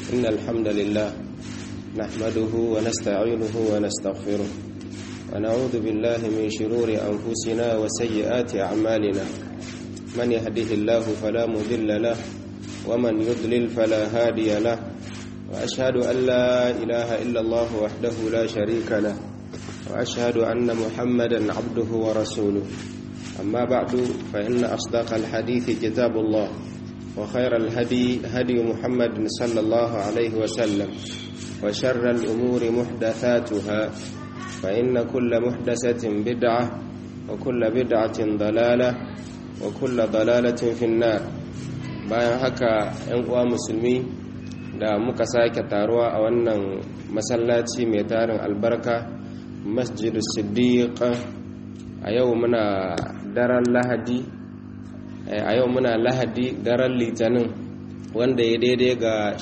إن الحمد لله نحمده ونستعينه ونستغفره ونعوذ بالله من شرور أنفسنا وسيئات أعمالنا من يهده الله فلا مضل له ومن يضلل فلا هادي له وأشهد أن لا إله إلا الله وحده لا شريك له وأشهد أن محمدا عبده ورسوله أما بعد فإن أصدق الحديث كتاب الله وخير الهدي هدي محمد صلى الله عليه وسلم وشر الأمور محدثاتها فإن كل محدثة بدعة وكل بدعة ضلالة وكل ضلالة في النار bayan haka 'yan uwa musulmi da muka sake taruwa a wannan masallaci mai tarin albarka masjidu siddiq a yau muna daren lahadi a yau muna lahadi daren litinin wanda ya daidai ga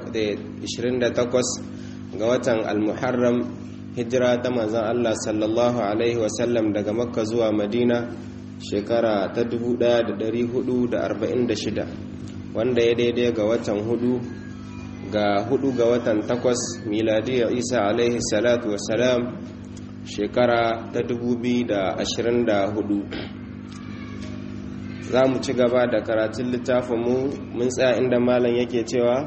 28 ga watan almuharram hijira ta manzan Allah sallallahu Alaihi wasallam daga makka zuwa madina shekara ta 1446 wanda ya daidai ga watan hudu ga hudu ga watan takwas miladiyya isa alaihi salatu wasalam shekara ta 2024 za mu ci gaba da karatun littafinmu mun tsaya inda malam yake cewa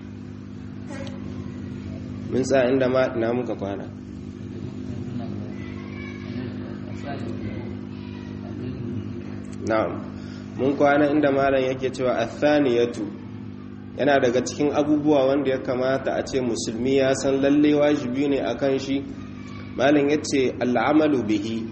mun tsaya inda na muka kwana na'am mun kwana inda malam yake cewa athaniyatu yana daga cikin abubuwa wanda ya kamata a ce musulmi ya san lalle wajibi ne akan shi malam yace al'amalu bihi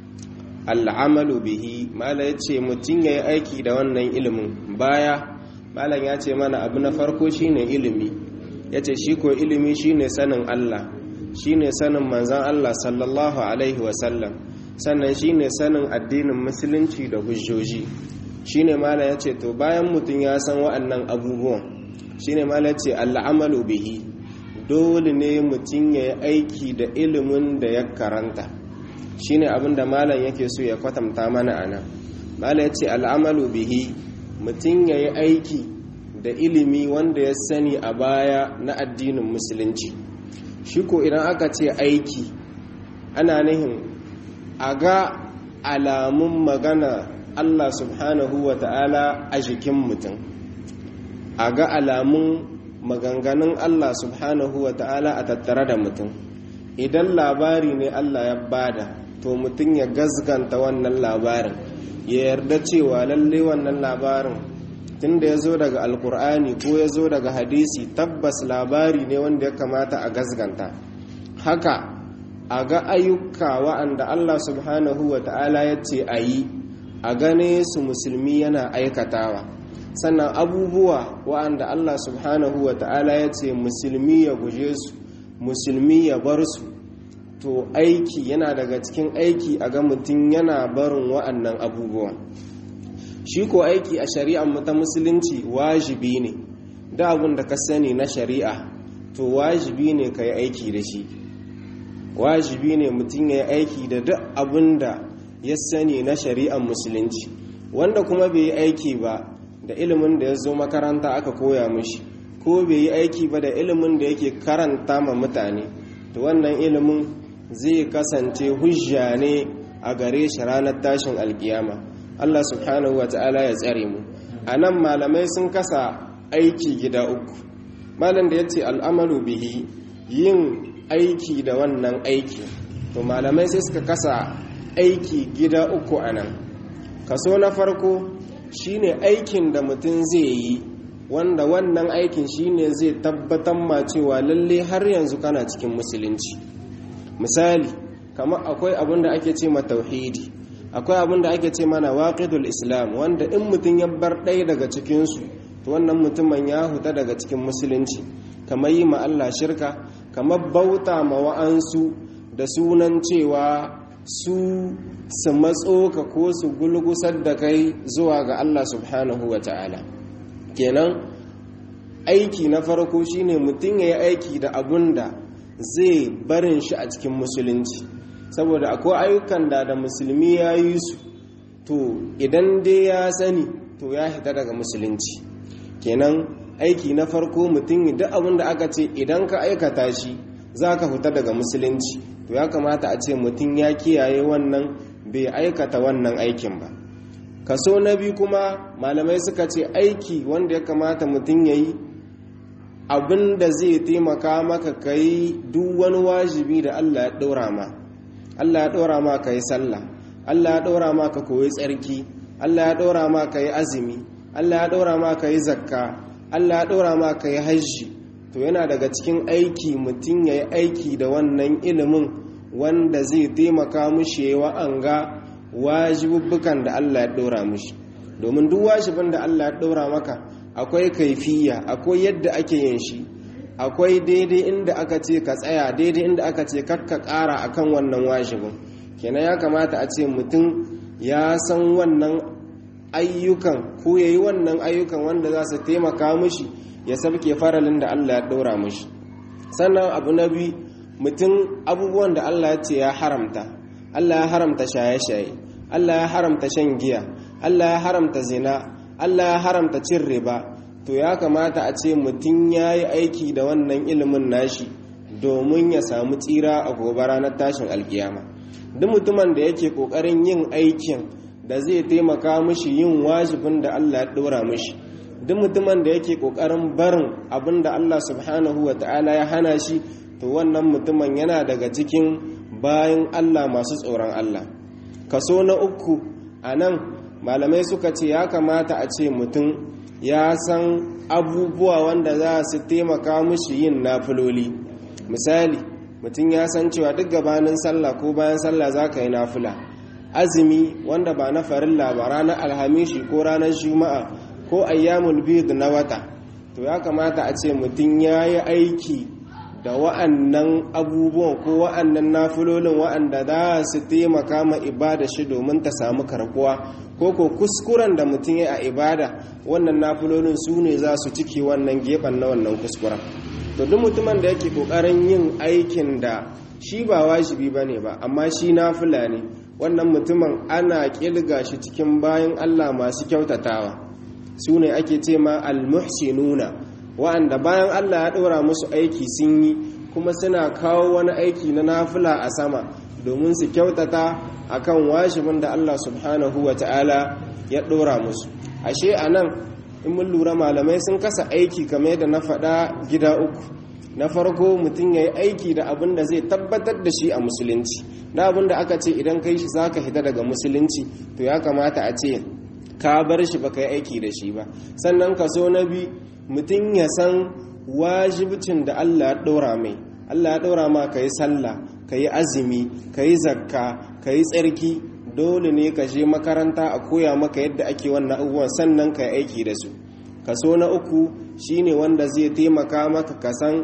al'amalu bihi malam yace mutun yayi aiki da wannan ilimin baya malam ya ce mana abu na farko shine ilimi yace shi ko ilimi shine sanin Allah shine sanin manzon Allah sallallahu alaihi wasallam sannan shine sanin addinin musulunci da hujjoji shine mala ya ce to bayan mutum ya san wa'annan abubuwan shine mala ce al'amalu bihi dole ne mutum ya yi aiki da ilimin da ya karanta shine abin da malam yake so ya kwatanta mana a nan mala ya ce al'amalu bihi mutum ya yi aiki da ilimi wanda ya sani a baya na addinin musulunci shi ko idan aka ce aiki ana nihin a ga alamun magana Allah subhanahu wa ta'ala a jikin mutum a ga alamun maganganun Allah subhanahu wa ta'ala a tattare da mutum idan labari ne Allah ya bada to mutum ya gazganta wannan labarin ya yarda cewa lalle wannan labarin tunda ya zo daga alkur'ani ko ya zo daga hadisi tabbas labari ne wanda ya kamata a gazganta haka a ga ayyuka wa'anda Allah subhanahu wa ta'ala ya ce a yi a gane su musulmi yana aikatawa sannan abubuwa wa'anda Allah subhanahu wa ta'ala ya ce musulmi ya guje su musulmi ya bar su to aiki yana daga cikin aiki a ga mutum yana barin wa'annan abubuwan shi ko aiki a shari'ar mu ta musulunci wajibi ne da abin da ka sani na shari'a to wajibi ne ka yi aiki da shi wajibi ne mutum ya yi aiki da duk abin da ya sani na shari'ar musulunci wanda kuma bai yi aiki ba da ilimin da ya zo makaranta aka koya mishi ko bai yi aiki ba da ilimin da yake karanta ma mutane to wannan ilimin zai kasance hujja ne a gare shi ranar tashin alkiyama Allah subhanahu wa ta'ala ya tsare mu a nan malamai sun kasa aiki gida uku malam da ya ce al'amalu bihi yin aiki da wannan aiki to malamai sai suka kasa aiki gida uku a nan kaso na farko shine aikin da mutum zai yi wanda wannan aikin shine zai tabbatar ma cewa lalle har yanzu kana cikin musulunci misali kamar akwai abin da ake ce ma tauhidi akwai abin da ake ce mana waqidul islam wanda in mutum ya bar ɗaya daga cikinsu to wannan mutumin ya huta daga cikin musulunci kamar yi ma Allah shirka kamar bauta ma wa'ansu da sunan cewa su su matso ka ko su gulgusar da kai zuwa ga Allah subhanahu wa ta'ala kenan aiki na farko shine mutum ya yi aiki da abun da zai barin shi a cikin musulunci saboda akwai ayyukan da da musulmi ya yi su to idan dai ya sani to ya hita daga musulunci kenan aiki na farko mutum duk abin da aka ce idan ka aikata shi za ka fita daga musulunci to ya kamata a ce mutum ya kiyaye wannan bai aikata wannan aikin ba kaso na biyu kuma malamai suka ce aiki wanda ya kamata mutum ya yi abin da zai taimaka maka ka yi duk wani wajibi da allah ya ɗora ma allah ya ɗora ma ka yi sallah allah ya ɗora ma ka koyi tsarki allah ya ɗora ma ka yi azumi allah ya ɗora ma ka yi zakka allah ya ɗora ma ka yi hajji to yana daga cikin aiki mutum ya yi aiki da wannan ilimin wanda zai taimaka mushi ya wa'anga wajibubbukan da Allah ya ɗora mushi domin duk wajibin da Allah ya ɗora maka akwai kaifiya akwai yadda ake yin shi akwai daidai inda aka ce ka tsaya daidai inda aka ce kakka ƙara akan wannan wajibin kenan ya kamata a ce mutum ya san wannan ayyukan ko ya yi wannan ayyukan wanda za su taimaka mushi ya sabke faralin da Allah ya ɗora mushi sannan abu na biyu mutum abubuwan da Allah ya ce ya haramta Allah ya haramta shaye-shaye Allah ya haramta shan giya Allah ya haramta zina Allah ya haramta cin riba to ya kamata a ce mutum ya yi aiki da wannan ilimin nashi domin ya samu tsira a gobe ranar tashin alkiyama duk mutumin da yake kokarin yin aikin da zai taimaka mishi yin wajibin da Allah ya dora mishi duk mutumin da yake kokarin barin abin da Allah subhanahu wa ta'ala ya hana shi to wannan mutumin yana daga cikin bayan Allah masu tsoron Allah kaso na uku a nan malamai suka ce ya kamata a ce mutum ya san abubuwa wanda za su taimaka mushi yin nafiloli misali mutum ya san cewa duk gabanin sallah ko bayan sallah za ka yi nafila azumi wanda ba na farilla ba ranar alhamishi ko ranar juma'a ko ayyamul bid na wata to ya kamata a ce mutum ya yi aiki da wa'annan abubuwan ko wa'annan nafilolin wa'anda za su taimaka ma ibada shi domin ta samu karkuwa ko ko kuskuren da mutum ya a ibada wannan nafilolin su ne za su ciki wannan gefen na wannan kuskuren to duk mutumin da yake kokarin yin aikin da shi ba wajibi ba ne ba amma shi nafila ne wannan mutumin ana kilga shi cikin bayan allah masu kyautatawa su ne ake ce ma almuhsinuna wa'anda bayan Allah ya ɗora musu aiki sun yi kuma suna kawo wani aiki na nafila a sama domin su kyautata akan washibin da Allah subhanahu wa ta'ala ya ɗora musu ashe a nan in mun lura malamai sun kasa aiki kamar yadda na faɗa gida uku na farko mutum ya yi aiki da abin da zai tabbatar da shi a musulunci na abin da aka ce idan kai shi za ka hita daga musulunci to ya kamata a ce ka bar shi ba ka yi aiki da shi ba sannan kaso na biyu mutum ya san wajibcin da Allah ya ɗora mai Allah ya ɗora ma ka yi sallah ka yi azumi ka yi zakka ka yi tsarki dole ne ka je makaranta a koya maka yadda ake wannan abubuwan sannan ka yi aiki da su kaso na uku shine wanda zai taimaka maka ka san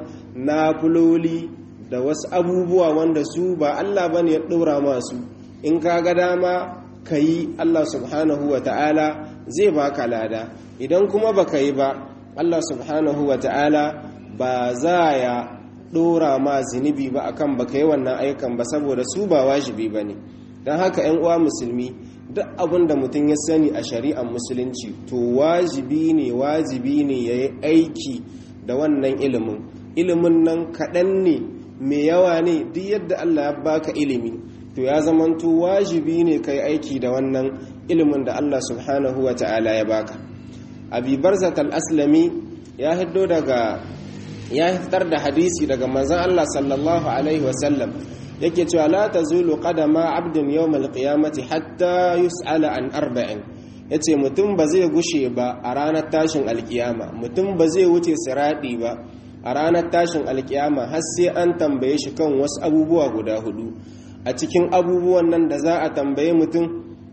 nafuloli da wasu abubuwa wanda su ba Allah bane ya ɗora masu in ka ga dama ka yi Allah subhanahu wa ta'ala zai baka lada idan kuma baka yi ba Allah subhanahu wa ta'ala ba za ya ɗora ma zunubi ba akan baka yi wannan aikan ba saboda su ba wajibi ba ne don haka ‘yan uwa musulmi duk abin da mutum ya sani a shari'ar musulunci to wajibi ne wajibi ne ya yi aiki da wannan ilimin ilimin nan kaɗan ne mai yawa ne duk yadda Allah ya baka ilimi to ya zamanto wajibi ne ka yi aiki da wannan ilimin da Allah subhanahu wa ta'ala ya baka abi barzat al-aslami ya hiddo daga ya fitar da hadisi daga manzon Allah sallallahu alaihi wasallam yake cewa la tazulu qadama abdin yawm al-qiyamati hatta yus'ala an arba'in yace mutum ba zai gushe ba a ranar tashin alkiyama mutum ba zai wuce siradi ba a ranar tashin alkiyama har sai an tambaye shi kan wasu abubuwa guda hudu a cikin abubuwan nan da za a tambaye mutum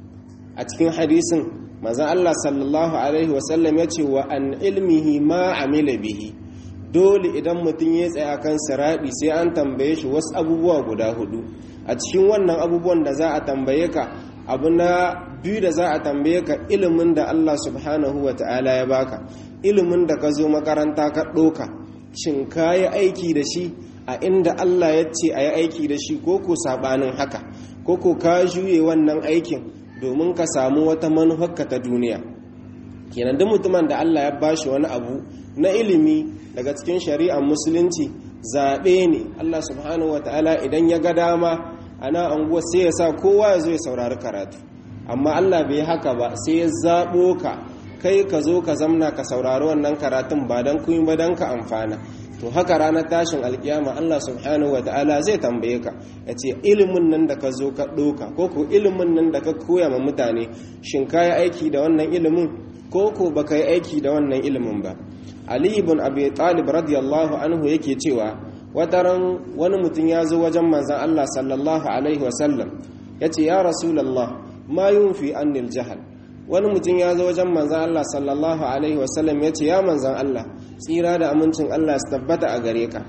a cikin hadisin maza Allah sallallahu Alaihi wasallam ya ce wa an ilmihi ma amila bihi dole idan mutum ya tsaya kan siraɗi sai an tambaye shi wasu abubuwa guda hudu a cikin wannan abubuwan da za a tambaye ka abu na biyu da za a tambaye ka ilimin da Allah subhanahu wa ta'ala ya baka ilimin da ka zo makaranta ka ɗoka shin ka yi aiki da shi a inda Allah ya ce a yi aiki da shi ko ko saɓanin haka ko ko ka juye wannan aikin domin ka samu wata manufarka ta duniya kenan duk mutumin da Allah ya bashi wani abu na ilimi daga cikin shari'ar musulunci zaɓe ne Allah subhanahu wataala idan ya ga dama ana anguwa sai ya sa kowa ya zo ya saurari karatu amma Allah bai haka ba sai ya zaɓo ka kai ka zo ka zamna ka saurari wannan karatun ba don kun ba don ka amfana to haka ranar tashin alkiyama Allah subhanahu wata'ala zai tambaye ka ya ce ilimin nan da ka zo ka ɗoka ko ko ilimin nan da ka koya ma mutane shin ka yi aiki da wannan ilimin ko ko ba ka yi aiki da wannan ilimin ba ali ibn abi talib radiyallahu anhu yake cewa wataran wani mutum ya zo wajen manzan Allah sallallahu alaihi wasallam ya ce ya rasulallah ma yunfi annil jahal wani mutum ya zo wajen manzan Allah sallallahu alaihi wasallam ya ce ya manzan Allah tsira da amincin Allah su tabbata a gare ka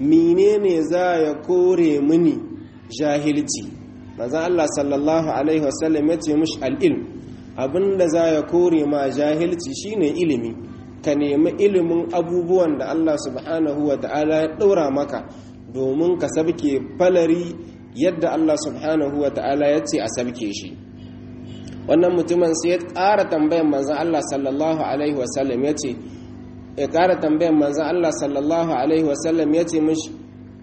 menene za ya kore mini jahilci manzan Allah sallallahu alaihi wasallam ya ce mushi al'ilm abinda za ya kore ma jahilci shine ilimi ka nemi ilimin abubuwan da Allah subhanahu wa ta'ala ya ɗora maka domin ka sabke falari yadda Allah subhanahu wa ta'ala ya ce a sabke shi wannan mutumin sai ya ƙara tambayan manzan Allah sallallahu alaihi wasallam ya ce ya ƙara tambayan manzan Allah sallallahu alaihi wasallam ya ce mishi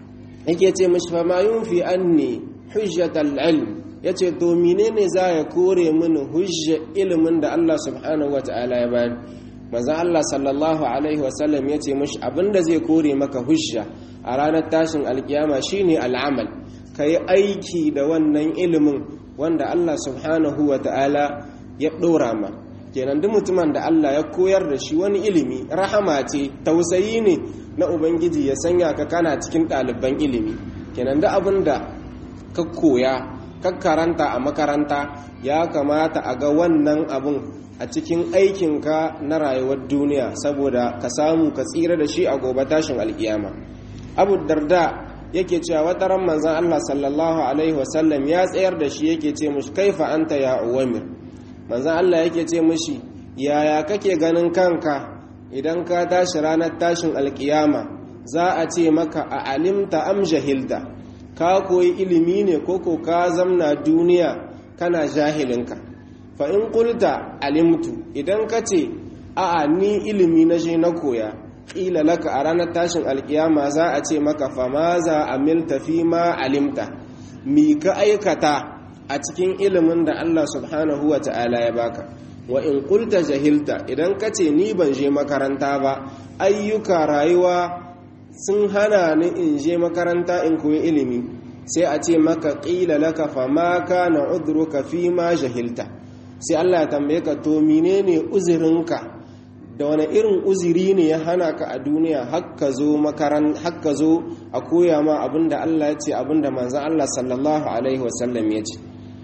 yake ce mishi fa ma yunfi anni hujjatal ilm ya ce to menene za ya kore mini hujja ilimin da Allah subhanahu wa ta'ala ya bani manzan Allah sallallahu alaihi wasallam ya ce mishi abinda zai kore maka hujja a ranar tashin alkiyama shine al'amal ka yi aiki da wannan ilimin wanda Allah subhanahu wa ta'ala ya ɗora ma kenan duk mutumin da Allah ya koyar da shi wani ilimi rahama ce tausayi ne na ubangiji ya sanya ka kana cikin ɗaliban ilimi kenan duk abin da ka koya ka karanta a makaranta ya kamata a ga wannan abin a cikin aikinka na rayuwar duniya saboda ka samu ka tsira da shi a gobe tashin alkiyama abu darda yake cewa wata ran manzan Allah sallallahu alaihi wasallam ya tsayar da shi yake ce mushi kaifa anta ya uwamir manzan Allah yake ce mushi yaya kake ganin kanka idan ka tashi ranar tashin alkiyama za a ce maka a alimta am jahilta ka koyi ilimi ne koko ka zamna duniya kana jahilinka fa in qulta alimtu idan ka ce a'a ni ilimi na je na koya ƙila laka a ranar tashin alkiyama za a ce maka fama za a milta fi ma alimta mi ka aikata a cikin ilimin da Allah subhanahu wa ta'ala ya baka wa in kulta jahilta idan ka ce ni ban je makaranta ba ayyuka rayuwa sun hana ni in je makaranta in koyi ilimi sai a ce maka ƙila laka fama ka na udruka fi ma jahilta sai Allah ya tambaye ka to menene uzurinka da wani irin uziri ne ya hana ka a duniya hakka zo makaran hakka zo a koya ma abinda Allah ya ce abinda manzon Allah sallallahu alaihi wasallam ya ce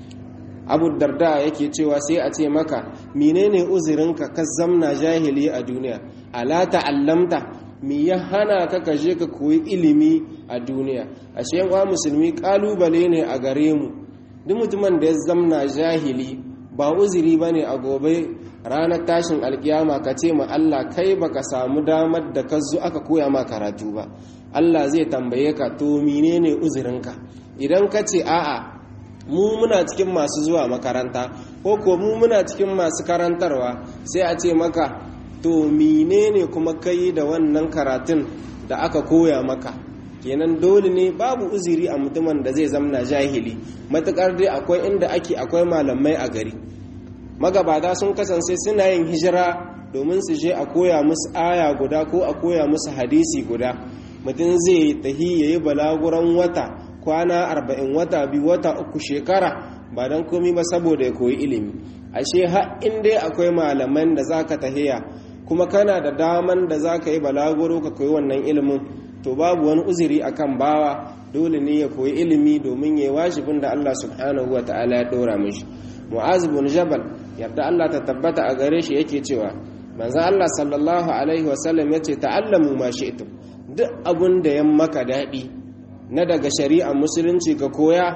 Abu Darda yake cewa sai a ce maka menene uzirinka ka zamna jahili a duniya ala ta'allamta me ya hana ka ka je ka koyi ilimi a duniya ashe yan musulmi kalubale ne a gare mu duk mutumin da ya zamna jahili ba uziri bane a gobe ranar tashin alkiyama ka ce ma Allah kai baka samu damar da ka zo aka koya ma karatu ba Allah zai tambaye ka to menene uzurinka idan ka ce a'a mu muna cikin masu zuwa makaranta ko ko mu muna cikin masu karantarwa sai a ce maka to menene kuma kai da wannan karatun da aka koya maka kenan dole ne babu uziri a mutumin da zai zamna jahili matukar dai akwai inda ake akwai malamai a gari magabata sun kasance suna yin hijira domin su je a koya musu aya guda ko a koya musu hadisi guda mutum zai tahi ya yi balaguran wata kwana arba'in wata biyu wata uku shekara ba don komi ba saboda ya koyi ilimi ashe har in dai akwai malaman da za ka tahiya kuma kana da daman da za ka yi balaguro ka koyi wannan ilimin to babu wani uzuri akan bawa dole ne ya koyi ilimi domin ya yi wajibin da Allah subhanahu wa ta'ala ya dora mishi mu'az bin jabal yarda Allah ta tabbata a gare shi yake cewa manzo Allah sallallahu alaihi wasallam yace ta'allamu ma shi'tum duk abun da ya maka dadi na daga shari'ar musulunci ka koya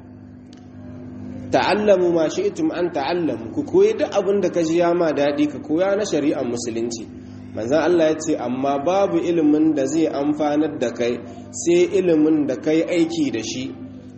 ta'allamu ma shi'tum an ta'allamu ku koyi duk abun da ka ji ya ma dadi ka koya na shari'ar musulunci manzo Allah yace amma babu ilimin da zai amfanar da kai sai ilimin da kai aiki da shi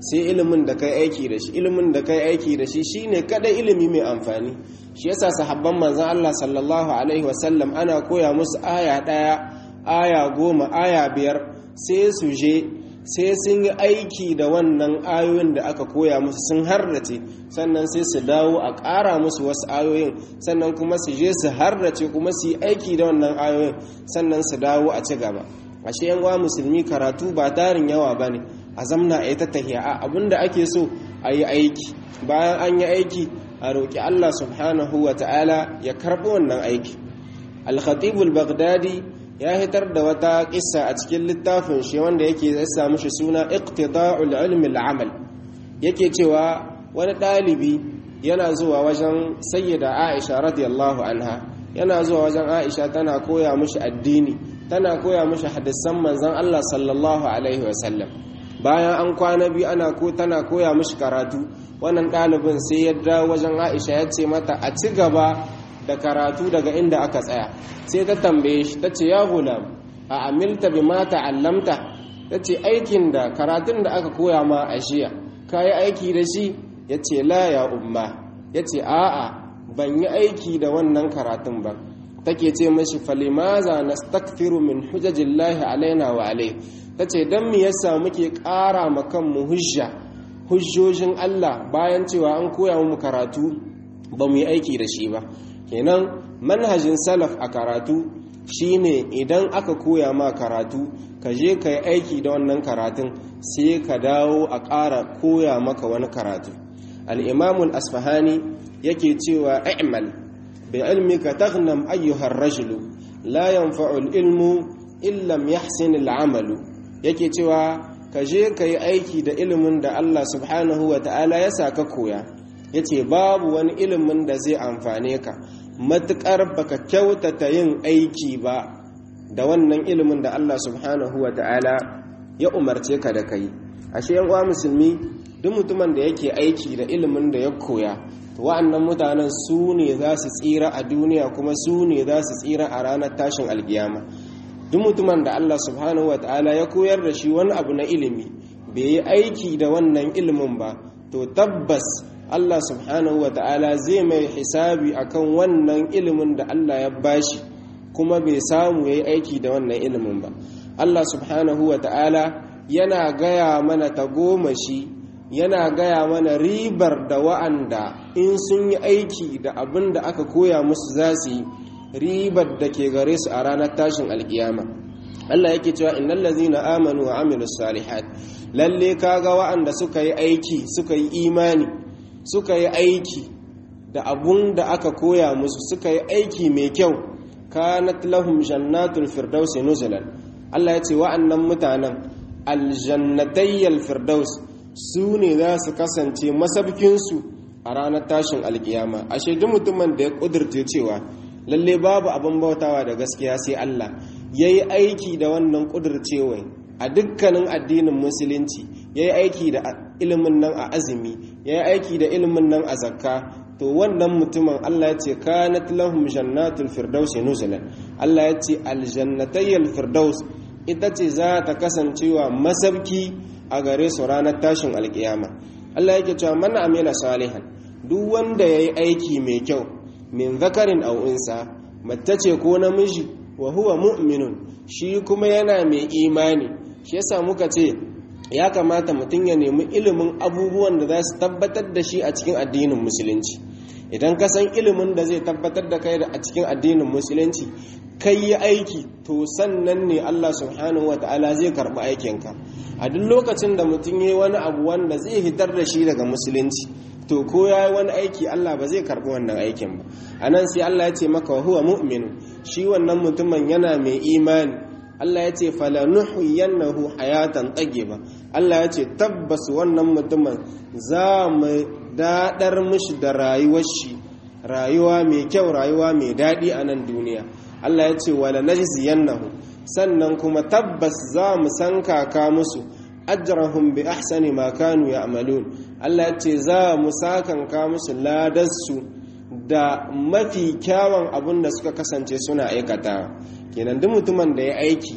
sai ilimin da kai aiki da shi ilimin da kai aiki da shi shine kada ilimi mai amfani shi yasa sahabban manzon Allah sallallahu alaihi wasallam ana koya musu aya daya aya goma aya biyar sai su je sai sun yi aiki da wannan ayoyin da aka koya musu sun harrace sannan sai su dawo a ƙara musu wasu ayoyin sannan kuma su je su harrace kuma su yi aiki da wannan ayoyin sannan su dawo a ci gaba ashe yan musulmi karatu ba tarin yawa ba ne a zamna a yi ta tahiya a abinda ake so a yi aiki bayan an yi aiki a roƙi allah subhanahu wa ta'ala ya karɓi wannan aiki al-khatibul baghdadi ya hitar da wata kissa a cikin littafin shi wanda yake yasa mishi suna iqtida'ul ilmi al-amal yake cewa wani dalibi yana zuwa wajen sayyida Aisha radiyallahu anha yana zuwa wajen Aisha tana koya mishi addini tana koya mishi hadisan manzon Allah sallallahu alaihi wasallam bayan an kwana biyu ana ko tana koya mishi karatu wannan dalibin sai ya dawo wajen Aisha ya ce mata a ci gaba da karatu daga inda aka tsaya sai ta tambaye shi ta ce ya gulam a amilta bi ma ta'allamta ta ce aikin da karatun da aka koya ma a jiya ka yi aiki da shi ya ce la ya umma ya ce a'a ban yi aiki da wannan karatun ba take ce mashi falimaza nastakfiru min hujajillahi alaina wa alai ta ce don me yasa muke ƙara ma kanmu hujja hujjojin Allah bayan cewa an koya mu karatu ba mu yi aiki da shi ba kenan manhajin salaf a karatu shine idan aka koya ma karatu ka je ka yi aiki da wannan karatun sai ka dawo a ƙara koya maka wani karatu al'imamul asfahani yake cewa i'mal bi ilmika taghnam ayyuhar rajulu la yanfa'ul ilmu illam yahsin al'amalu yake cewa ka je ka yi aiki da ilimin da Allah subhanahu wa ta'ala ya sa ka koya ya ce babu wani ilimin da zai amfane ka matuƙar baka kyautata yin aiki ba da wannan ilimin da Allah subhanahu wa ta'ala ya umarce ka da kai ashe yan uwa musulmi duk mutumin da yake aiki da ilimin da ya koya wa'annan mutanen su ne za su tsira a duniya kuma su ne za su tsira a ranar tashin alkiyama duk mutumin da Allah subhanahu wa ta'ala ya koyar da shi wani abu na ilimi bai yi aiki da wannan ilimin ba to tabbas Allah subhanahu wa ta'ala zai mai hisabi akan wannan ilimin da Allah ya bashi kuma bai samu ya yi aiki da wannan ilimin ba Allah subhanahu wa ta'ala yana gaya mana tagomashi yana gaya mana ribar da wa'anda in sun yi aiki da abin da aka koya musu za su yi ribar da ke gare su a ranar tashin alkiyama Allah yake cewa innal ladzina amanu wa amilus salihat lalle kaga wa'anda suka yi aiki suka yi imani suka yi aiki da abun da aka koya musu suka yi aiki mai kyau kanat lahum jannatul firdausi nuzulan Allah ya ce wa'annan mutanen aljannatayyal firdaus su ne za su kasance masabkinsu a ranar tashin alkiyama ashe duk mutumin da ya kudurce cewa lalle babu abin bautawa da gaskiya sai Allah yayi aiki da wannan kudurcewa a dukkanin addinin musulunci yayi aiki da ilimin nan a azumi yayi aiki da ilimin nan a zakka to wannan mutumin Allah ya ce kanat lahum jannatul firdaus nuzulan Allah ya ce aljannatayyal firdaus ita ce za ta kasancewa masabki a gare su ranar tashin alkiyama Allah yake cewa man amila salihan duk wanda yayi aiki mai kyau min zakarin aw unsa mace ce ko namiji wa huwa mu'minun shi kuma yana mai imani shi yasa muka ce ya kamata mutum ya nemi ilimin abubuwan da za su tabbatar da shi a cikin addinin musulunci idan ka san ilimin da zai tabbatar da kai a cikin addinin musulunci kai yi aiki to sannan ne Allah subhanahu wa ta'ala zai karɓi aikinka a duk lokacin da mutum ya yi wani abu wanda zai hitar da shi daga musulunci to ko ya yi wani aiki Allah ba zai karɓi wannan aikin ba a nan sai Allah ya ce maka huwa mu'minu shi wannan mutumin yana mai imani Allah ya ce falanuhiyannahu hayatan ba Allah ya ce tabbas wannan mutumin za mu daɗar mishi da rayuwar shi rayuwa mai kyau rayuwa mai daɗi a nan duniya Allah ya ce wala najziyannahu sannan kuma tabbas za mu san kaka musu ajrahum bi ahsani ma kanu ya'malun Allah ya ce za mu sakanka musu ladarsu da mafi kyawun abin da suka kasance suna aikata kenan duk mutumin da ya aiki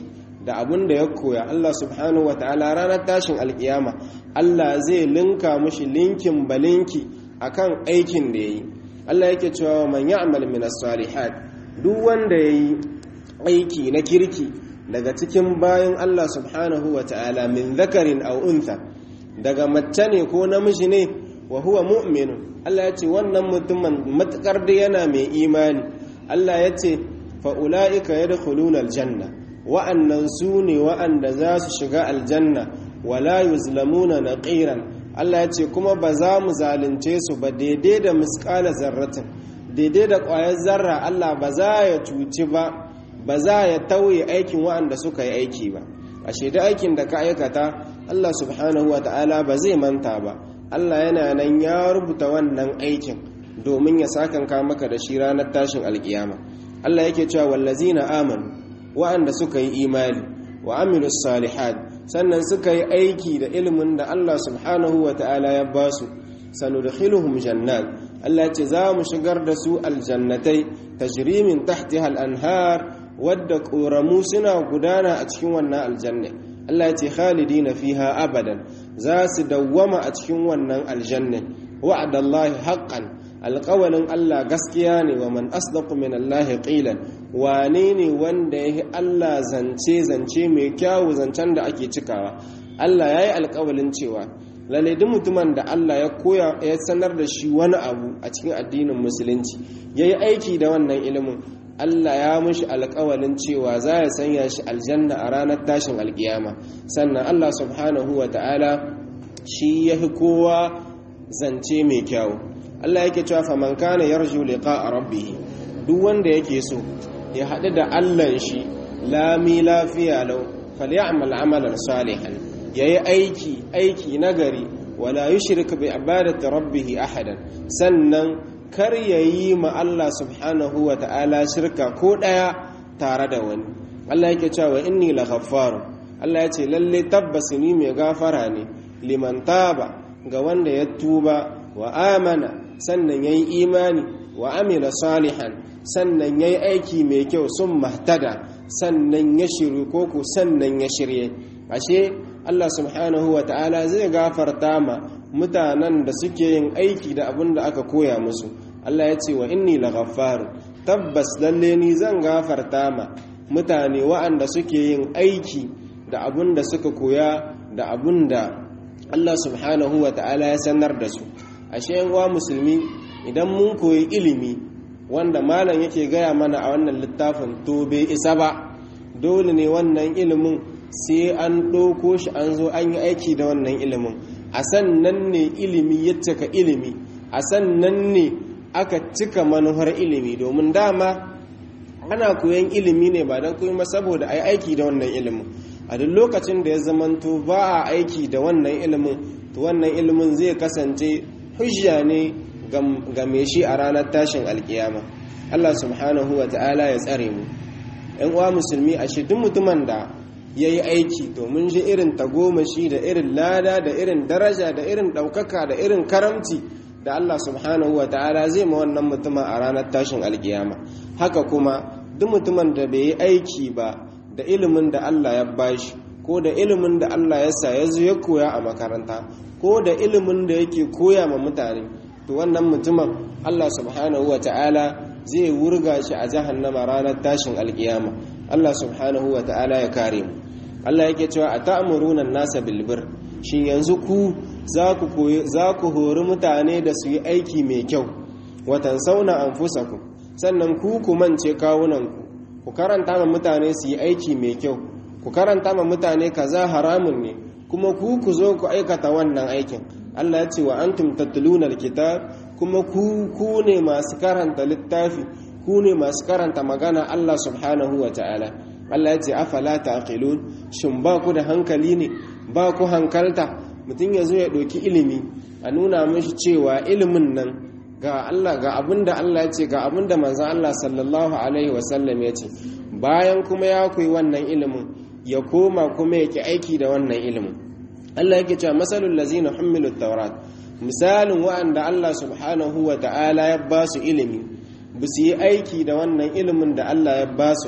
da abin da ya koya Allah subhanahu wa ta'ala ranar tashin alkiyama Allah zai linka mushi linkin balinki akan aikin da yayi Allah yake cewa man ya'mal min as-salihat duk wanda yayi aiki na kirki daga cikin bayan Allah subhanahu wa ta'ala min zakarin aw untha daga mace ne ko namiji ne wa huwa mu'min Allah ya ce wannan mutumin matukar da yana mai imani Allah ya ce fa ulaika yadkhuluna aljanna wa'annan su ne wa'anda za su shiga aljanna wala yuzlamuna naqiran Allah ya ce kuma ba za mu zalunce su ba daidai da miskala zarratin daidai da ƙwayar zarra Allah ba za ya cuci ba ba za ya tauye aikin wa'anda suka yi aiki ba a shaida aikin da ka aikata Allah subhanahu wa ta'ala ba zai manta ba Allah yana nan ya rubuta wannan aikin domin ya sakanka maka da shi ranar tashin alkiyama Allah yake cewa wallazina amanu wa'anda suka yi imani wa amilus salihat sannan suka yi aiki da ilimin da Allah subhanahu wa ta'ala ya ba su sanudkhiluhum jannat Allah ce za mu shigar da su aljannatai tajri min tahtiha al-anhar wadda ƙoramu suna gudana a cikin wannan aljanna Allah ce khalidina fiha abadan za su dawwama a cikin wannan aljanna wa'adallahi haqqan alƙawalin Allah gaskiya ne wa man asdaqu min Allah qilan wane ne wanda yahi Allah zance zance mai kyawu zancen da ake cikawa Allah yayi alƙawalin cewa lalle duk mutumin da Allah ya koya ya sanar da shi wani abu a cikin addinin musulunci yayi aiki da wannan ilimin Allah ya mushi alƙawalin cewa za ya sanya shi aljanna a ranar tashin alƙiyama sannan Allah subhanahu wa ta'ala shi yahi kowa zance mai kyawu Allah yake cewa faman kana yarju liqa'a rabbih duk wanda yake so ya haɗu da Allah shi lami lafiya lau falyamal amalan salihan yayi aiki aiki nagari wala yushrik bi ibadati rabbih ahadan sannan kar yayi ma Allah subhanahu wa ta'ala shirka ko daya tare da wani Allah yake cewa inni laghaffarun Allah ya ce lalle tabbas ni mai gafara ne liman taba ga wanda ya tuba wa amana sannan ya yi imani wa amila salihan sannan ya yi aiki mai kyau sun mahtada sannan ya shiru koko sannan ya shirye ashe Allah subhanahu wa ta'ala zai gafarta ma mutanen da suke yin aiki da abin da aka koya musu Allah ya ce wa inni laghaffaru tabbas lalle ni zan gafarta ma mutane wa'anda suke yin aiki da abin da suka koya da abin da Allah subhanahu wa ta'ala ya sanar da su ashe wa musulmi idan mun koyi ilimi wanda malam yake gaya mana a wannan littafin to bai isa ba dole ne wannan ilimin sai an ɗauko shi an zo an yi aiki da wannan ilimin a sannan ne ilimi ya cika ilimi a sannan ne aka cika manuhar ilimi domin dama ana koyan ilimi ne ba don kuma saboda a yi aiki da wannan ilimin a duk lokacin da ya zamanto ba a aiki da wannan ilimin to wannan ilimin zai kasance hujja ne ga mai shi a ranar tashin alkiyama Allah subhanahu wa ta'ala ya tsare mu ‘yan uwa musulmi a duk mutumin da ya yi aiki domin shi irin tagomashi da irin lada da irin daraja da irin ɗaukaka da irin karamci da Allah subhanahu wa ta'ala zai ma wannan mutumin a ranar tashin alkiyama haka kuma duk mutumin da bai yi aiki ba da ilimin da Allah ya bashi ko da ilimin da Allah ya sa ya zo ya koya a makaranta ko da ilimin da yake koya ma mutane to wannan mutumin Allah subhanahu wa ta'ala zai wurga shi a jahannama ranar tashin alkiyama Allah subhanahu wa ta'ala ya kare mu Allah yake cewa a ta'muruna nasa bilbir shin yanzu ku za ku koyi za ku hori mutane da su yi aiki mai kyau watan sauna anfusakum sannan ku ku mance kawunanku ku karanta ma mutane su yi aiki mai kyau ku karanta ma mutane kaza haramun ne kuma ku ku zo ku aikata wannan aikin Allah ya ce wa antum tatluna alkitab kuma ku ku ne masu karanta littafi ku ne masu karanta magana Allah subhanahu wa ta'ala Allah ya ce afala taqilun shin ba ku da hankali ne ba ku hankalta mutum ya zo ya ɗauki ilimi a nuna mashi cewa ilimin nan ga Allah ga abinda Allah ya ce ga abinda manzon Allah sallallahu alaihi wasallam ya ce bayan kuma ya koyi wannan ilimin ya koma kuma yake aiki da wannan ilimin Allah yake cewa masalul lazina hummilut tawrat misalin wa'anda Allah subhanahu wa ta'ala ya ba su ilimi ba su yi aiki da wannan ilimin da Allah ya ba su ba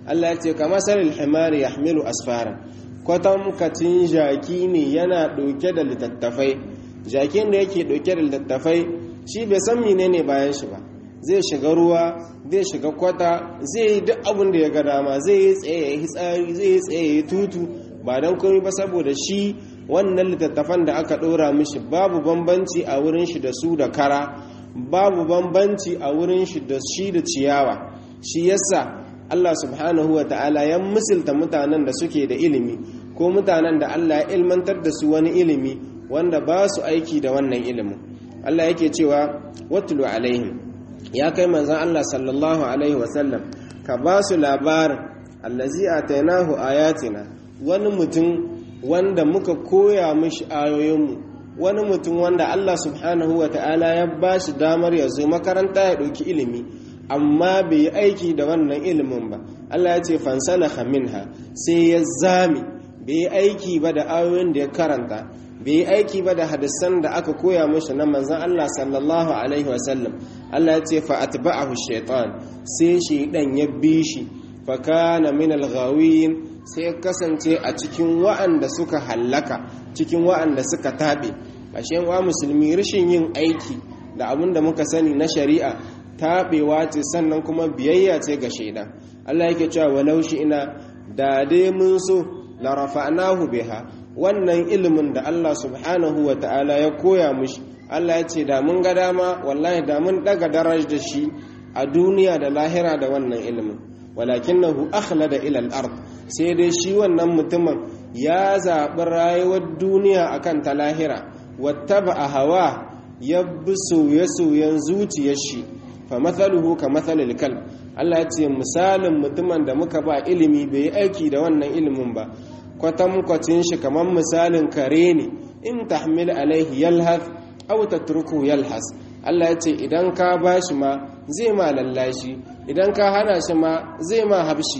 Allah ya ce kama salil himari yahmilu asfara kwatamkacin jaki ne yana ɗauke da littattafai jakin da yake ɗauke da littattafai shi bai san menene bayan shi ba zai shiga ruwa zai shiga kwata zai yi duk abin da ya ga dama zai yi tsaye ya yi tsari zai yi tsaye ya tutu ba don komai ba saboda shi wannan littattafan da aka ɗora mishi babu bambanci a wurin shi da su da kara babu bambanci a wurin shi da shi da ciyawa shi yasa Allah subhanahu wa ta'ala ya misilta mutanen da suke da ilimi ko mutanen da Allah ya ilmantar da su wani ilimi wanda ba su aiki da wannan ilimin Allah yake cewa watulu alaihim ya kai manzan Allah sallallahu alaihi wasallam ka ba su labarin allazi atainahu ayatina wani mutum wanda muka koya mishi ayoyinmu wani mutum wanda Allah subhanahu wa ta'ala ya ba shi damar ya zo makaranta ya ɗauki ilimi amma bai yi aiki da wannan ilimin ba Allah ya ce fansalaka minha sai ya zami bai yi aiki ba da ayoyin da ya karanta bai yi aiki ba da hadisan da aka koya mashi na manzan Allah sallallahu alaihi wasallam Allah ya ce fa atba'ahu shaitan sai shaidan ya bi shi fa kana min al-ghawin sai kasance a cikin wa'anda suka hallaka cikin wa'anda suka tabe ashe wa musulmi rashin yin aiki da abin da muka sani na shari'a taɓewa ce sannan kuma biyayya ce ga shaidan Allah yake cewa walau shi ina da dai mun so la rafa'nahu biha wannan ilimin da Allah subhanahu wa ta'ala ya koya mushi Allah ya ce da mun ga dama wallahi da mun daga daraj da shi a duniya da lahira da wannan ilimin walakinahu akhlada ila al-ard sai dai shi wannan mutumin ya zaɓi rayuwar duniya akan ta lahira wattaba hawa ya bi soye-soyen zuciyar shi fa mathaluhu ka mathalil kalb Allah ya ce misalin mutumin da muka ba ilimi bai yi aiki da wannan ilimin ba kwatankwacin shi kamar misalin kare ne in tahmil alaihi yalhath aw tatruku yalhas Allah ya ce idan ka bashi ma zai ma lallashi idan ka hana shi ma zai ma habshi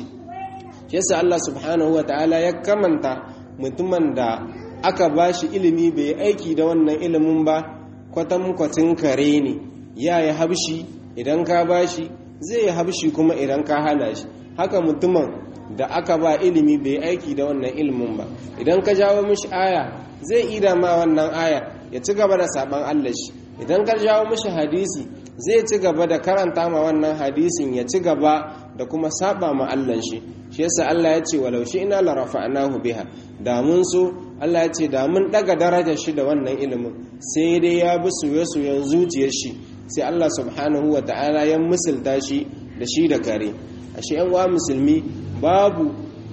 yasa Allah subhanahu ta'ala ya kamanta mutumin da aka bashi ilimi bai aiki da wannan ilimin ba kwatankwacin kare ne ya yi habshi idan ka bashi zai yi habshi kuma idan ka hana shi haka mutumin da aka ba ilimi bai aiki da wannan ilimin ba idan ka jawo mishi aya zai ida ma wannan aya ya ci gaba da saban Allah shi idan ka jawo mishi hadisi zai ci gaba da karanta ma wannan hadisin ya ci gaba da kuma saba ma Allah shi shi yasa Allah ya ce walau shi ina la rafa'nahu biha da mun so Allah ya ce da mun daga darajar shi da wannan ilimin sai dai ya bi soye-soyen zuciyar shi sai Allah subhanahu wa ta'ala ya misalta shi da shi da kare ashe yan wa musulmi babu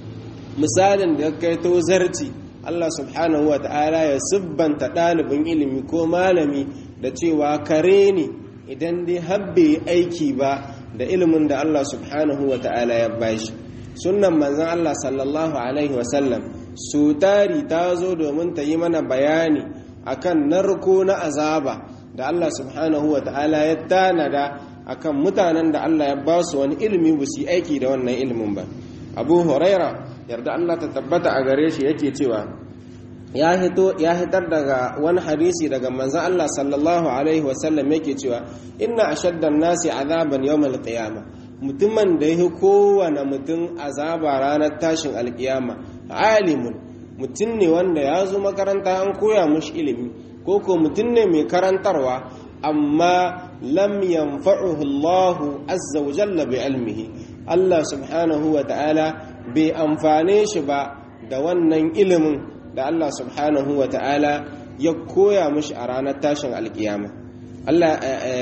misalin da kai to zarti Allah subhanahu wa ta'ala ya sibbanta ɗalibin ilimi ko malami da cewa kare ne idan dai habbe aiki ba da ilimin da Allah subhanahu wa ta'ala ya bashi sunnan manzon Allah sallallahu alaihi wasallam su tari ta zo domin ta yi mana bayani akan narko na azaba da Allah subhanahu wa ta'ala ya tanada akan mutanen da Allah ya ba su wani ilimi ba su yi aiki da wannan ilimin ba abu huraira yarda Allah ta tabbata a gare shi yake cewa ya hito ya hitar daga wani hadisi daga manzon Allah sallallahu alaihi wasallam yake cewa inna ashaddan nasi azaban yawmal qiyama mutumin da yake kowane mutum azaba ranar tashin alkiyama alimun mutum ne wanda ya zo makaranta an koya mushi ilimi ko ko mutum ne mai karantarwa amma lam yanfa'uhu Allah azza wa jalla bi ilmihi Allah subhanahu wa ta'ala bai amfane shi ba da wannan ilimin da Allah subhanahu wa ta'ala ya koya mishi a ranar tashin alkiyama Allah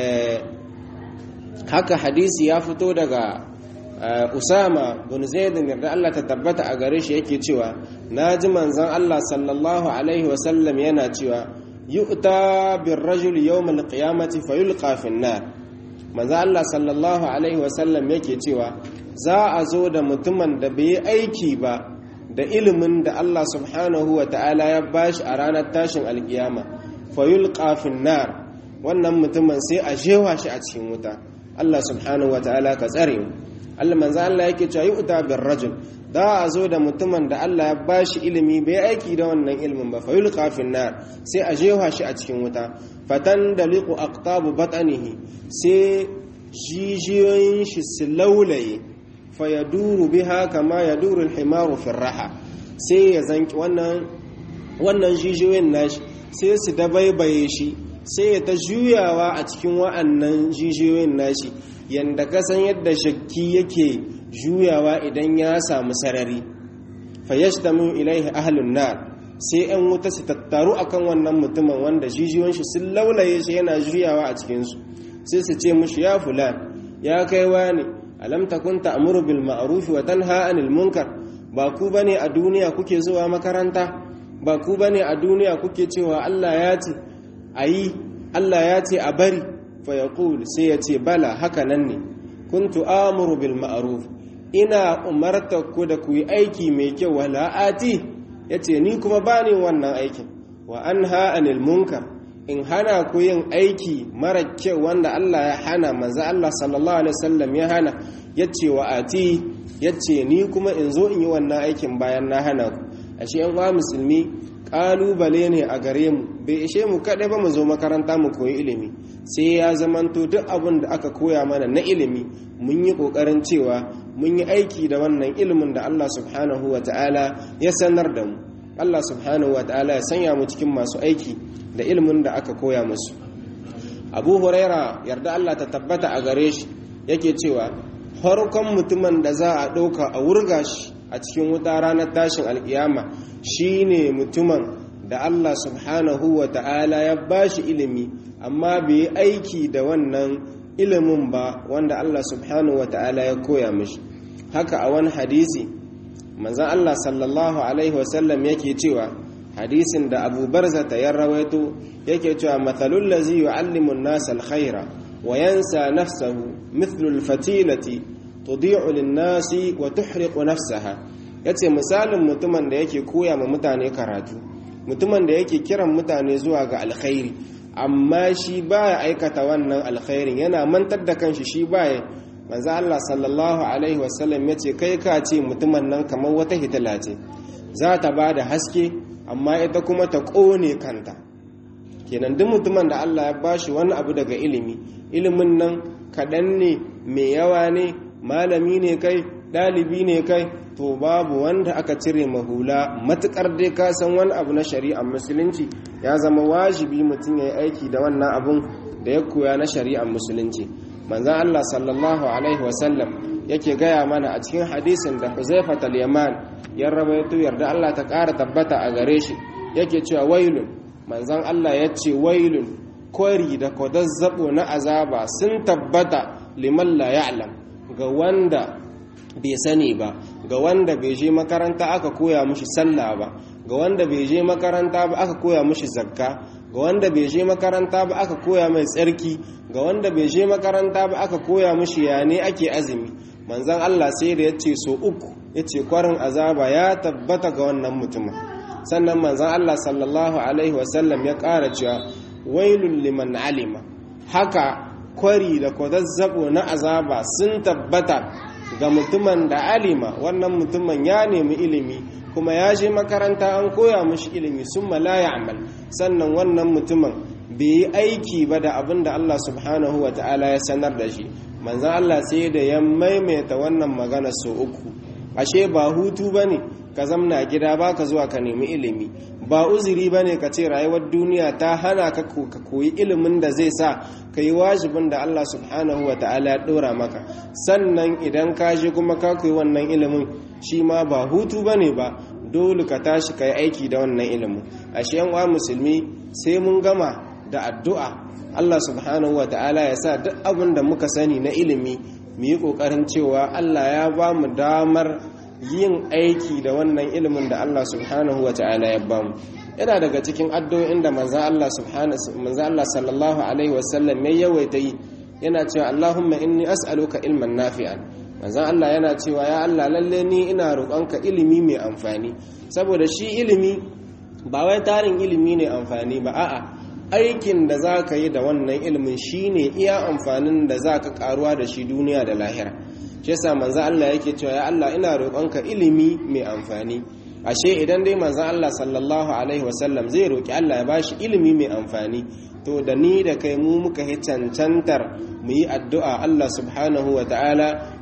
haka hadisi ya fito daga Usama bin Zaidin da Allah ta tabbata a gare shi yake cewa naji manzon Allah sallallahu alaihi wasallam yana cewa yu'ta bir rajul yawm al-qiyamati fayulqa fi an-nar manzo Allah sallallahu alaihi wasallam yake cewa za a zo da mutumin da bai aiki ba da ilimin da Allah subhanahu wa ta'ala ya bashi a ranar tashin alkiyama fayulqa fi nar wannan mutumin sai a jewa shi a cikin wuta Allah subhanahu wa ta'ala ka tsare mu Allah manzo Allah yake cewa yu'ta bir rajul da a zo da mutumin da Allah ya bashi ilimi bai aiki da wannan ilimin ba fa yulqa fin nar sai a jefa shi a cikin wuta fatan daliqu aqtabu batnihi sai jijiyoyin shi su laulaye fayaduru biha kama yaduru al-himaru fi raha sai ya zanki wannan wannan jijiyoyin nashi sai su dabaibaye shi sai ya ta juyawa a cikin wa'annan jijiyoyin nashi yanda kasan yadda shakki yake juyawa idan ya samu sarari fayashtamu ilaihi ahlun nar sai yan wuta su tattaru akan wannan mutumin wanda jijiyoyin shi sun laulaye shi yana juyawa a cikin su sai su ce mushi ya fulan ya kai wani alam takun ta'muru bil ma'ruf wa tanha 'anil munkar ba ku bane a duniya kuke zuwa makaranta ba ku bane a duniya kuke cewa Allah ya ce ayi Allah ya ce a bari fa yaqul sai ya ce bala haka nan ne kuntu amuru bil ma'ruf ina umarta ku da ku yi aiki mai kyau wala ati yace ni kuma bani wannan aikin wa anha 'anil munkar in hana ku yin aiki mara kyau wanda Allah ya hana manzo Allah sallallahu alaihi wasallam ya hana yace wa ati yace ni kuma in zo in yi wannan aikin bayan na hana ku ashe yan uwa musulmi kalubale ne a gare mu bai ishe mu kadai ba mu zo makaranta mu koyi ilimi sai ya zamanto duk abin da aka koya mana na ilimi mun yi kokarin cewa mun yi aiki da wannan ilimin da Allah subhanahu ta'ala ya sanar da mu Allah subhanahu ta'ala ya sanya mu cikin masu aiki da ilimin da aka koya musu abu huraira yarda Allah ta tabbata a gare shi yake cewa farkon mutumin da za a ɗauka a wurga shi a cikin wuta ranar tashin alkiyama shine mutumin da Allah subhanahu wa ta'ala ya bashi ilimi amma bai yi aiki da wannan ilimin ba wanda Allah subhanahu wa ta'ala ya koya mishi haka a wani hadisi manzan Allah sallallahu alaihi wasallam yake cewa hadisin da abu barza ta yan rawaito yake cewa matsalul lazi yu'allimu an-nas al-khaira wa yansa nafsahu mithlu al-fatilati tudi'u lin-nasi wa tuhriqu nafsaha yace misalin mutumin da yake koya ma mutane karatu mutumin da yake kiran mutane zuwa ga alkhairi amma shi baya aikata wannan alkhairin yana mantar da kanshi shi baya manzo Allah sallallahu alaihi wasallam yace kai ka ce mutumin nan kamar wata hitila ce za ta bada haske amma ita kuma ta ƙone kanta kenan duk mutumin da Allah ya bashi wani abu daga ilimi ilimin nan kaɗan ne mai yawa ne malami ne kai ɗalibi ne kai to babu wanda aka cire mahula matuƙar dai ka san wani abu na shari'ar musulunci ya zama wajibi mutum ya yi aiki da wannan abun da ya koya na shari'ar musulunci manzan Allah sallallahu alaihi wasallam yake gaya mana a cikin hadisin da Huzaifa al-Yaman ya rawaito yarda Allah ta ƙara tabbata a gare shi yake cewa wailun manzon Allah ya ce wailun kwari da kwadazzabo na azaba sun tabbata liman la ya'lam ga wanda bai sani ba ga wanda bai je makaranta aka koya mushi sallah ba ga wanda bai je makaranta ba aka koya mushi zakka ga wanda bai je makaranta ba aka koya mai tsarki ga wanda bai je makaranta ba aka koya mushi ya ne ake azumi manzan Allah sai da ya ce so uku ya ce kwarin azaba ya tabbata ga wannan mutumin sannan manzan Allah sallallahu alaihi wasallam ya ƙara cewa wailun liman alima haka kwari da kwadazzabo na azaba sun tabbata ga mutumin da alima wannan mutumin ya nemi ilimi kuma ya je makaranta an koya mashi ilimi sun malaya amal sannan wannan mutumin bai yi aiki ba da abin da Allah subhanahu wa ta'ala ya sanar da shi manzan Allah sai da ya maimaita wannan magana sau uku ashe ba hutu ba ne ka zamna gida ba ka zuwa ka nemi ilimi ba uzuri ba ne ka ce rayuwar duniya ta hana ka koyi ilimin da zai sa ka yi wajibin da Allah subhanahu wa ta'ala ya ɗora maka sannan idan ka je kuma ka koyi wannan ilimin shi ma ba hutu ba ne ba dole ka tashi ka yi aiki da wannan ilimin ashe yan uwa musulmi sai mun gama da addu'a Allah subhanahu wa ta'ala ya sa duk abin da muka sani na ilimi mu yi ƙoƙarin cewa Allah ya ba mu damar yin aiki da wannan ilimin da Allah subhanahu wa ta'ala ya ba mu yana daga cikin addu'o'in da manzan Allah Allah sallallahu alaihi wasallam ya yawaita yi yana cewa Allahumma inni as'aluka ilman nafi'an manzan Allah yana cewa ya Allah lalle ni ina roƙonka ilimi mai amfani saboda shi ilimi ba wai tarin ilimi ne amfani ba a'a aikin da za ka yi da wannan ilimin shine iya amfanin da za ka karuwa da shi duniya da lahira shi yasa manzo Allah yake cewa ya Allah ina roƙonka ilimi mai amfani ashe idan dai manzo Allah sallallahu alaihi wasallam zai roƙi Allah ya bashi ilimi mai amfani to da ni da kai mu muka yi cancantar mu yi addu'a Allah subhanahu wa ta'ala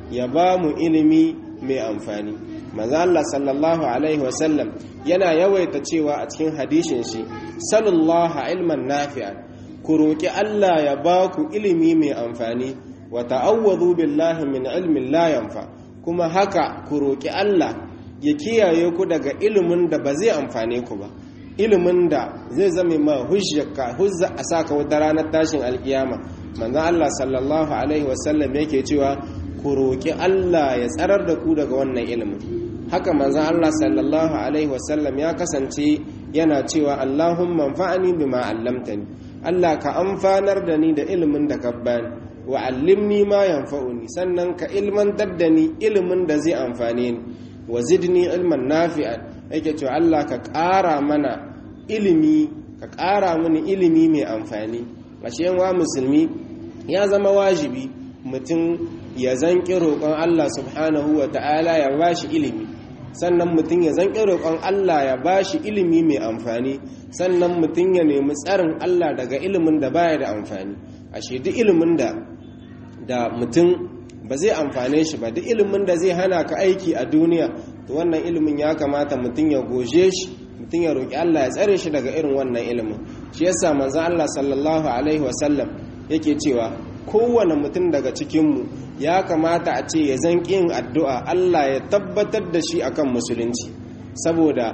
ya ba mu ilimi mai amfani manzo Allah sallallahu alaihi wasallam yana yawaita cewa a cikin hadishin shi sallallahu ilman nafi'a ku roki Allah ya ba ku ilimi mai amfani wa ta'awwadhu billahi min ilmin la yanfa kuma haka ku roki Allah ya kiyaye ku daga ilimin da ba zai amfane ku ba ilimin da zai zame ma hujjaka hujja a saka wata ranar tashin alkiyama manzo Allah sallallahu alaihi wasallam yake cewa ku roki Allah ya tsarar da ku daga wannan ilimin haka manzo Allah sallallahu alaihi wasallam ya kasance yana cewa Allahumma anfa'ni bima 'allamtani Allah ka amfanar da ni da ilimin da ka bani wa 'allimni ma yanfa'uni sannan ka ilmantar da ni ilimin da zai amfane ni wa zidni ilman nafi'an yake cewa Allah ka ƙara mana ilimi ka ƙara mini ilimi mai amfani ashe wa musulmi ya zama wajibi mutum ya zanƙi roƙon Allah subhanahu wa ta'ala ya bashi ilimi sannan mutum ya zanƙi roƙon Allah ya bashi ilimi mai amfani sannan mutum ya nemi tsarin Allah daga ilimin da baya da amfani ashe duk ilimin da da mutum ba zai amfane shi ba duk ilimin da zai hana ka aiki a duniya to wannan ilimin ya kamata mutum ya goje shi mutum ya roƙi Allah ya tsare shi daga irin wannan ilimin shi yasa manzon Allah sallallahu alaihi wasallam yake cewa kowane mutum daga cikinmu ya kamata a ce ya zan yin addu'a Allah ya tabbatar da shi akan musulunci saboda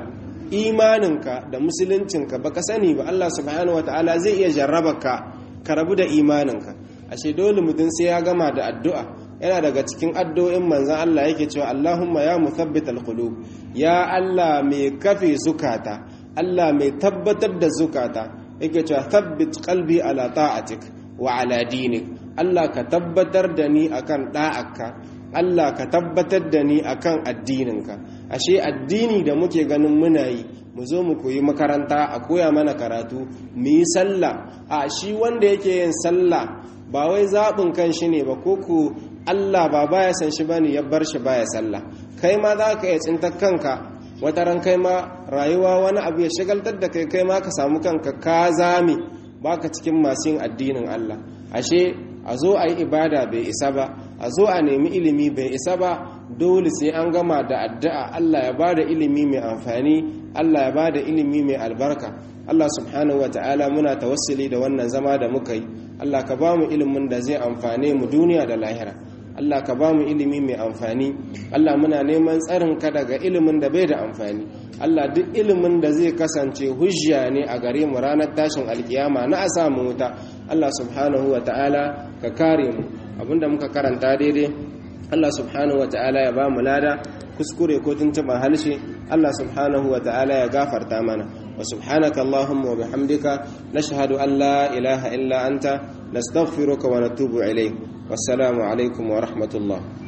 imaninka da musuluncinka baka sani ba Allah subhanahu wataala zai iya jarraba ka ka rabu da imaninka ashe dole mutum sai ya gama da addu'a yana daga cikin addu'o'in manzan Allah yake cewa Allahumma ya muthabbit alqulub ya Allah mai kafe zukata Allah mai tabbatar da zukata yake cewa thabbit qalbi ala ta'atik wa ala dinik Allah ka tabbatar da ni akan da'akka Allah ka tabbatar da ni akan addininka ashe addini da muke ganin muna yi mu zo mu koyi makaranta a koya mana karatu mu yi sallah a shi wanda yake yin sallah ba wai zaɓin kan shi ne ba ko ku Allah ba baya san shi bane ya bar shi baya sallah kai ma za ka iya tsintar kanka wata ran kai ma rayuwa wani abu ya shagaltar da kai kai ma ka samu kanka ka zame baka cikin masu yin addinin Allah ashe a zo a yi ibada bai isa ba a zo a nemi ilimi bai isa ba dole sai an gama da addu'a Allah ya bada ilimi mai amfani Allah ya bada ilimi mai albarka Allah subhanahu wa ta'ala muna tawassuli da wannan zama da muka yi Allah ka ba mu ilimin da zai amfane mu duniya da lahira Allah ka ba mu ilimi mai amfani Allah muna neman tsarin ka daga ilimin da bai da amfani Allah duk ilimin da zai kasance hujja ne a gare mu ranar tashin alkiyama na a samu wuta Allah subhanahu wa ta'ala ka kare mu abinda muka karanta daidai Allah subhanahu wa ta'ala ya ba mu lada kuskure ko tuntuɓa halshe Allah subhanahu wa ta'ala ya gafarta mana wa subhanaka Allahumma wa bihamdika nashhadu an la ilaha illa anta nastaghfiruka wa natubu ilayk wassalamu alaikum wa rahmatullah